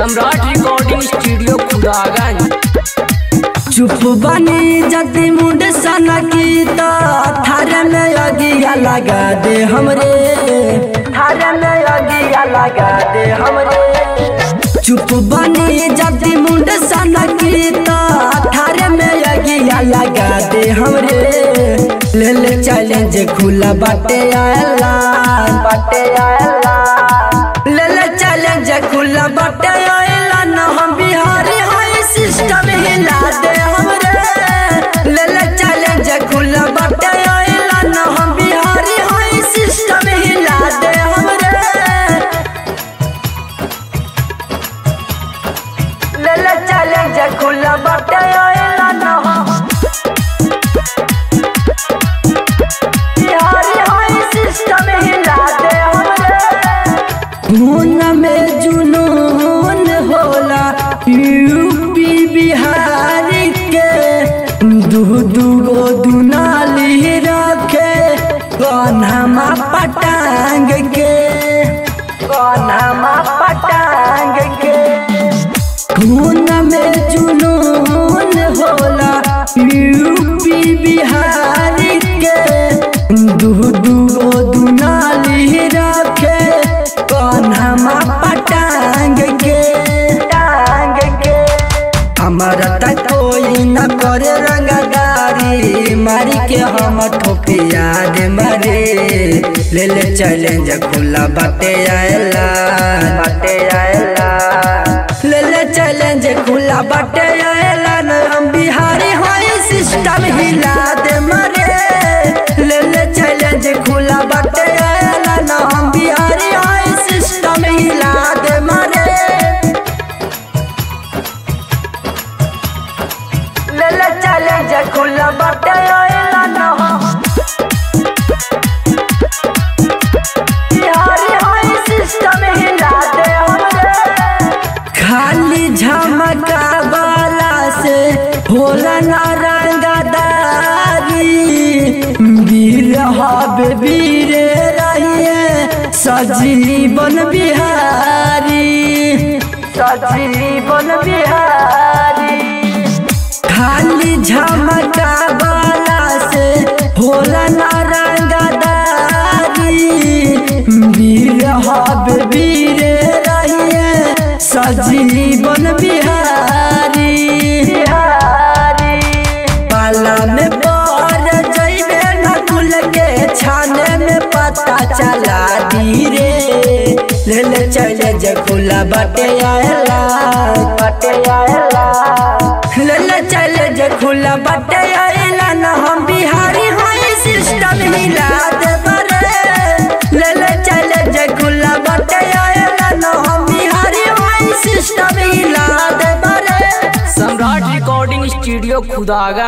सम्राट recording studio Khudaganj चुप बनी जति मुंड सना की तो थारे में अगिया लगा दे हमरे थारे में अगिया लगा दे हमरे चुप बनी जति मुंड सना की तो थारे में अगिया लगा दे हमरे ले ले चैलेंज खुला बाटे आयला बाटे आयला ले ले चैलेंज खुला बाटे आयला ना हम बिहारी हाई सिस्टम हिला दे हमरे ले ले चैलेंज खुला बाटे आयला ना हम बिहारी हाई सिस्टम हिला दे हमरे ले ले चैलेंज खुला बाटे आयला ना हम बिहारी हाई सिस्टम हिला दे हमरे खून में जुनून होला यूपी बिहार के दू दू गो दुनाली रखे कन्हमा पटांग के कन्हमा पटांग के खून में जुनून होला यूपी बिहार के दू दू गो दुनाली रखे कन्हमा पटांग के टांग के हमारा तक कोई न करे रंगदारी मारी के हम ठोके याद मारे ले ले चैलेंज खुला बाटे आयला बाटे आयला ले ले चैलेंज खुला बाटे आयला न हम बिहारी होई सिस्टम हिला दे मरे ले ले चैलेंज खुला बाटे आयला न हम बिहारी होई सिस्टम हिला दे मरे ले ले चैलेंज खुला बाटे आयला न हम बिहारी होई सिस्टम हिला दे हमरे खाली झमका वाला से होला ना रंगदारी वीर हब वीर रहिए सजीवन बिहारी सजीवन बिहारी खाली झमका वाला से होला ना रंगदारी वीर हब वीर रहिए सजीवन बिहारी बिहारी पाला में पर जइबे न कुल के छाने में पता चला दी रे ले ले चले जे खुला बाटे आयला बाटे आयला ले ले चले जे खुला बाटे आयला न हम बिहारी हाई सिस्टम हिला दे बरे ले ले चले जे खुला बाटे आयला न हम बिहारी हाई सिस्टम हिला दे बरे सम्राट रिकॉर्डिंग स्टूडियो खुदागंज